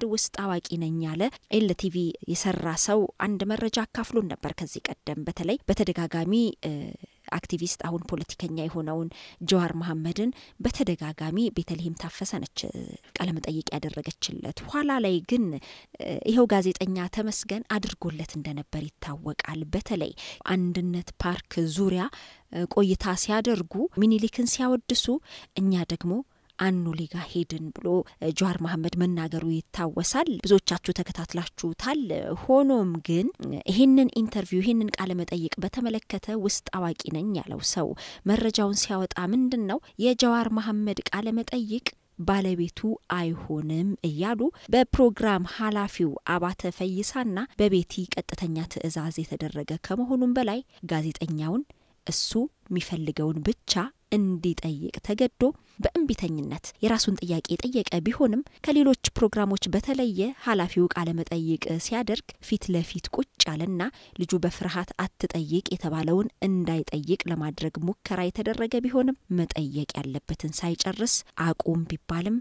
ውስጥ አዋቂ ነኝ ያለ ኤልቲቪ የሰራ ሰው አንድ መረጃ አካፍሎን ነበር ከዚህ ቀደም በተለይ በተደጋጋሚ አክቲቪስት አሁን ፖለቲከኛ የሆነውን ጀዋር መሐመድን በተደጋጋሚ ቤተልሔም ታፈሰ ነች ቃለመጠይቅ ያደረገችለት። ኋላ ላይ ግን ይኸው ጋዜጠኛ ተመስገን አድርጎለት እንደነበር ይታወቃል። በተለይ አንድነት ፓርክ ዙሪያ ቆይታ ሲያደርጉ ሚኒሊክን ሲያወድሱ እኛ ደግሞ አኖሌ ጋ ሄድን ብሎ ጀዋር መሐመድ መናገሩ ይታወሳል። ብዙዎቻችሁ ተከታትላችሁታል። ሆኖም ግን ይህንን ኢንተርቪው ይህንን ቃለ መጠይቅ በተመለከተ ውስጥ አዋቂ ነኝ ያለው ሰው መረጃውን ሲያወጣ ምንድን ነው የጀዋር መሐመድ ቃለ መጠይቅ ባለቤቱ አይሆንም እያሉ በፕሮግራም ኃላፊው አባተ ፈይሳና በቤቲ ቀጥተኛ ትዕዛዝ የተደረገ ከመሆኑም በላይ ጋዜጠኛውን እሱ የሚፈልገውን ብቻ እንዲጠይቅ ተገዶ በእንቢተኝነት የራሱን ጥያቄ የጠየቀ ቢሆንም ከሌሎች ፕሮግራሞች በተለየ ኃላፊው ቃለ መጠይቅ ሲያደርግ ፊት ለፊት ቁጭ ያለና ልጁ በፍርሃት አትጠይቅ የተባለውን እንዳይጠይቅ ለማድረግ ሙከራ የተደረገ ቢሆንም መጠየቅ ያለበትን ሳይጨርስ አቁም ቢባልም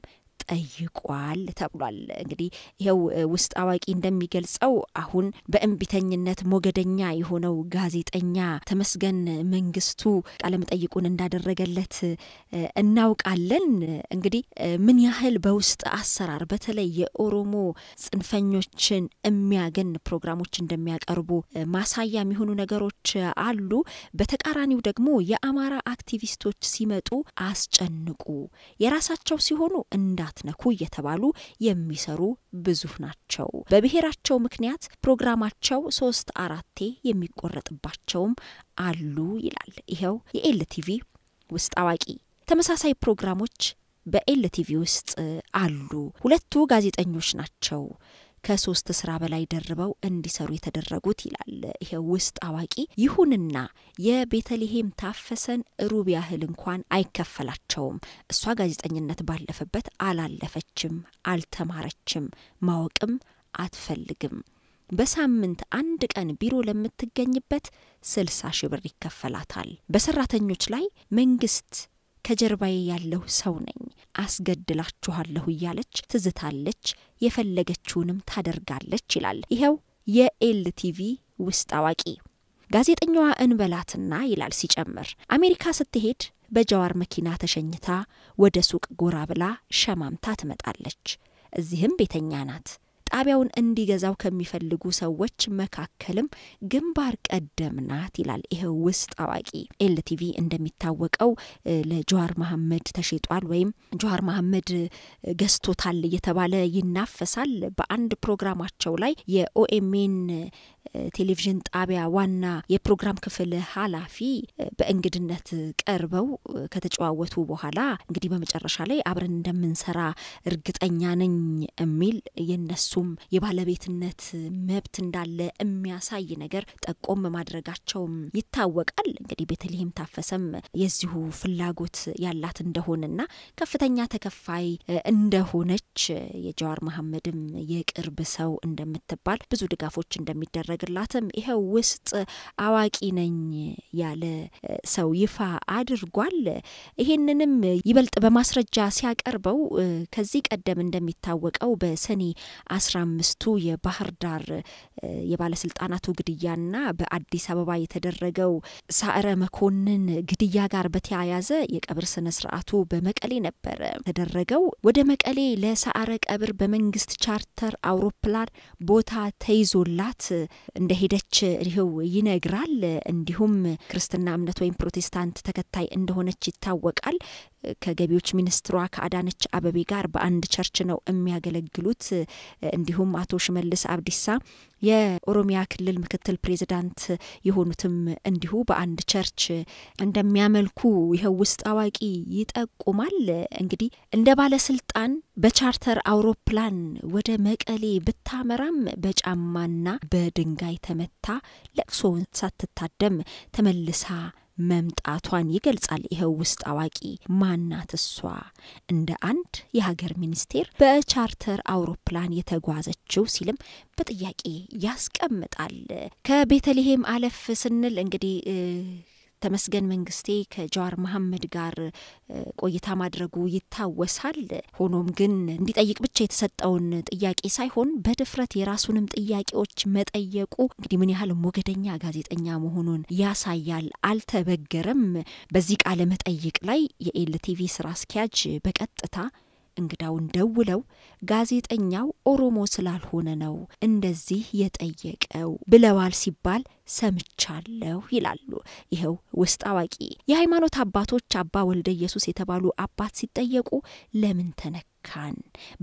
ጠይቋል ተብሏል። እንግዲህ ይኸው ውስጥ አዋቂ እንደሚገልጸው አሁን በእንቢተኝነት ሞገደኛ የሆነው ጋዜጠኛ ተመስገን መንግስቱ ቃለመጠይቁን እንዳደረገለት እናውቃለን። እንግዲህ ምን ያህል በውስጥ አሰራር በተለይ የኦሮሞ ጽንፈኞችን የሚያገን ፕሮግራሞች እንደሚያቀርቡ ማሳያ የሚሆኑ ነገሮች አሉ። በተቃራኒው ደግሞ የአማራ አክቲቪስቶች ሲመጡ አስጨንቁ፣ የራሳቸው ሲሆኑ እንዳትነኩ እየተባሉ የሚሰሩ ብዙ ናቸው። በብሔራቸው ምክንያት ፕሮግራማቸው ሶስት አራቴ የሚቆረጥባቸውም አሉ ይላል ይኸው የኤልቲቪ ውስጥ አዋቂ። ተመሳሳይ ፕሮግራሞች በኤልቲቪ ውስጥ አሉ። ሁለቱ ጋዜጠኞች ናቸው ከሶስት ስራ በላይ ደርበው እንዲሰሩ የተደረጉት ይላል ይሄው ውስጥ አዋቂ። ይሁንና የቤተልሔም ታፈሰን ሩብ ያህል እንኳን አይከፈላቸውም። እሷ ጋዜጠኝነት ባለፈበት አላለፈችም፣ አልተማረችም፣ ማወቅም አትፈልግም። በሳምንት አንድ ቀን ቢሮ ለምትገኝበት ስልሳ ሺህ ብር ይከፈላታል። በሰራተኞች ላይ መንግስት ከጀርባዬ ያለሁ ሰው ነኝ፣ አስገድላችኋለሁ እያለች ትዝታለች፣ የፈለገችውንም ታደርጋለች ይላል ይኸው የኤልቲቪ ውስጥ አዋቂ። ጋዜጠኛዋ እንበላትና ይላል ሲጨምር አሜሪካ ስትሄድ በጀዋር መኪና ተሸኝታ ወደ ሱቅ ጎራ ብላ ሸማምታ ትመጣለች። እዚህም ቤተኛ ናት። ጣቢያውን እንዲገዛው ከሚፈልጉ ሰዎች መካከልም ግንባር ቀደም ናት ይላል ይኸው ውስጥ አዋቂ። ኤልቲቪ እንደሚታወቀው ለጀዋር መሐመድ ተሽጧል ወይም ጀዋር መሐመድ ገዝቶታል እየተባለ ይናፈሳል። በአንድ ፕሮግራማቸው ላይ የኦኤምኤን ቴሌቪዥን ጣቢያ ዋና የፕሮግራም ክፍል ኃላፊ በእንግድነት ቀርበው ከተጨዋወቱ በኋላ እንግዲህ በመጨረሻ ላይ አብረን እንደምንሰራ እርግጠኛ ነኝ የሚል የነሱም የባለቤትነት መብት እንዳለ የሚያሳይ ነገር ጠቆም ማድረጋቸውም ይታወቃል። እንግዲህ ቤተልሔም ታፈሰም የዚሁ ፍላጎት ያላት እንደሆነና ከፍተኛ ተከፋይ እንደሆነች የጀዋር መሐመድም የቅርብ ሰው እንደምትባል ብዙ ድጋፎች እንደሚደረግ ግላትም ይኸው ውስጥ አዋቂ ነኝ ያለ ሰው ይፋ አድርጓል። ይሄንንም ይበልጥ በማስረጃ ሲያቀርበው ከዚህ ቀደም እንደሚታወቀው በሰኔ አስራ አምስቱ የባህር ዳር የባለስልጣናቱ ግድያና በአዲስ አበባ የተደረገው ሳዕረ መኮንን ግድያ ጋር በተያያዘ የቀብር ስነ ስርዓቱ በመቀሌ ነበረ ተደረገው። ወደ መቀሌ ለሳዕረ ቀብር በመንግስት ቻርተር አውሮፕላን ቦታ ተይዞላት እንደሄደች ይኸው ይነግራል። እንዲሁም ክርስትና እምነት ወይም ፕሮቴስታንት ተከታይ እንደሆነች ይታወቃል። ከገቢዎች ሚኒስትሯ ከአዳነች አበቤ ጋር በአንድ ቸርች ነው የሚያገለግሉት። እንዲሁም አቶ ሽመልስ አብዲሳ የኦሮሚያ ክልል ምክትል ፕሬዚዳንት የሆኑትም እንዲሁ በአንድ ቸርች እንደሚያመልኩ ይኸው ውስጥ አዋቂ ይጠቁማል። እንግዲህ እንደ ባለስልጣን በቻርተር አውሮፕላን ወደ መቀሌ ብታመራም በጫማና በድንጋይ ተመታ ለቅሶውን ሳትታደም ተመልሳ መምጣቷን ይገልጻል። ይኸው ውስጥ አዋቂ ማናት እሷ? እንደ አንድ የሀገር ሚኒስቴር በቻርተር አውሮፕላን የተጓዘችው ሲልም በጥያቄ ያስቀምጣል። ከቤተልሔም አለፍ ስንል እንግዲህ ተመስገን መንግስቴ ከጀዋር መሐመድ ጋር ቆይታ ማድረጉ ይታወሳል። ሆኖም ግን እንዲጠይቅ ብቻ የተሰጠውን ጥያቄ ሳይሆን በድፍረት የራሱንም ጥያቄዎች መጠየቁ እንግዲህ ምን ያህል ሞገደኛ ጋዜጠኛ መሆኑን ያሳያል። አልተበገረም። በዚህ ቃለ መጠይቅ ላይ የኤልቲቪ ስራ አስኪያጅ በቀጥታ እንግዳውን ደውለው ጋዜጠኛው ኦሮሞ ስላልሆነ ነው እንደዚህ የጠየቀው ብለዋል ሲባል ሰምቻለሁ ይላሉ ይኸው ውስጥ አዋቂ። የሃይማኖት አባቶች አባ ወልደ ኢየሱስ የተባሉ አባት ሲጠየቁ ለምን ተነካን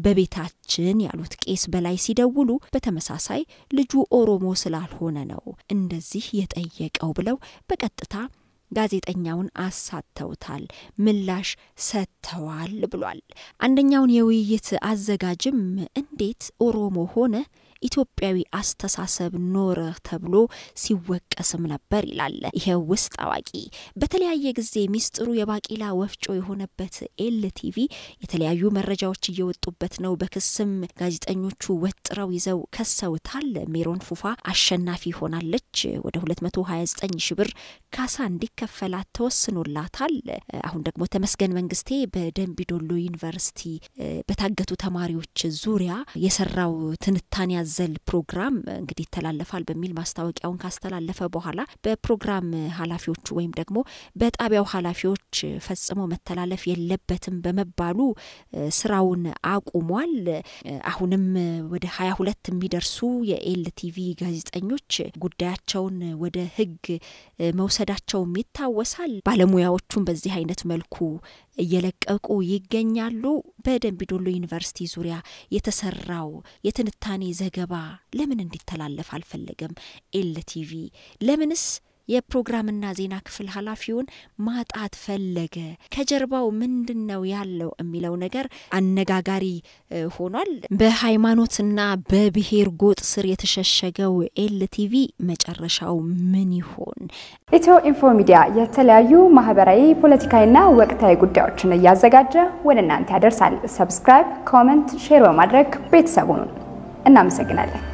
በቤታችን ያሉት ቄስ በላይ ሲደውሉ በተመሳሳይ ልጁ ኦሮሞ ስላልሆነ ነው እንደዚህ የጠየቀው ብለው በቀጥታ ጋዜጠኛውን አሳተውታል፣ ምላሽ ሰጥተዋል ብሏል። አንደኛውን የውይይት አዘጋጅም እንዴት ኦሮሞ ሆነ ኢትዮጵያዊ አስተሳሰብ ኖረ ተብሎ ሲወቀስም ነበር ይላል ይሄው ውስጥ አዋቂ። በተለያየ ጊዜ ሚስጥሩ የባቂላ ወፍጮ የሆነበት ኤልቲቪ የተለያዩ መረጃዎች እየወጡበት ነው። በክስም ጋዜጠኞቹ ወጥረው ይዘው ከሰውታል። ሜሮን ፉፋ አሸናፊ ሆናለች። ወደ 229 ሺ ብር ካሳ እንዲከፈላት ተወስኖላታል። አሁን ደግሞ ተመስገን መንግስቴ በደንቢዶሎ ዩኒቨርሲቲ በታገቱ ተማሪዎች ዙሪያ የሰራው ትንታኔ ያዘል ፕሮግራም እንግዲህ ይተላለፋል በሚል ማስታወቂያውን ካስተላለፈ በኋላ በፕሮግራም ኃላፊዎቹ ወይም ደግሞ በጣቢያው ኃላፊዎች ፈጽሞ መተላለፍ የለበትም በመባሉ ስራውን አቁሟል። አሁንም ወደ ሀያ ሁለት የሚደርሱ የኤልቲቪ ጋዜጠኞች ጉዳያቸውን ወደ ሕግ መውሰዳቸውም ይታወሳል። ባለሙያዎቹም በዚህ አይነት መልኩ እየለቀቁ ይገኛሉ። በደንቢዶሎ ዩኒቨርሲቲ ዙሪያ የተሰራው የትንታኔ ዘገባ ለምን እንዲተላለፍ አልፈለገም? ኤልቲቪ ለምንስ የፕሮግራምና ዜና ክፍል ኃላፊውን ማጣት ፈለገ? ከጀርባው ምንድን ነው ያለው የሚለው ነገር አነጋጋሪ ሆኗል። በሃይማኖትና በብሔር ጎጥ ስር የተሸሸገው ኤልቲቪ መጨረሻው ምን ይሆን? ኢትዮ ኢንፎ ሚዲያ የተለያዩ ማህበራዊ፣ ፖለቲካዊና ወቅታዊ ጉዳዮችን እያዘጋጀ ወደ እናንተ ያደርሳል። ሰብስክራይብ፣ ኮመንት፣ ሼር በማድረግ ቤተሰቡን እናመሰግናለን።